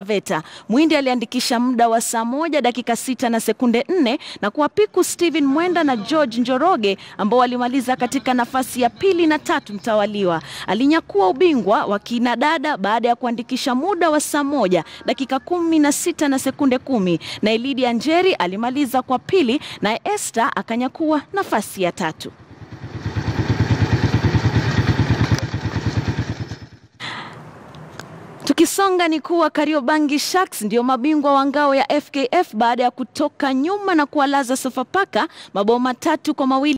Veta. Mwindi aliandikisha muda wa saa moja dakika sita na sekunde nne na kuwapiku Steven Mwenda na George Njoroge ambao walimaliza katika nafasi ya pili na tatu mtawaliwa. Alinyakua ubingwa wa kinadada baada ya kuandikisha muda wa saa moja dakika kumi na sita na sekunde kumi na Elidi Anjeri alimaliza kwa pili na Esther akanyakua nafasi ya tatu. Tukisonga ni kuwa Kariobangi Sharks ndio mabingwa wa ngao ya FKF baada ya kutoka nyuma na kuwalaza Sofapaka mabao matatu kwa mawili.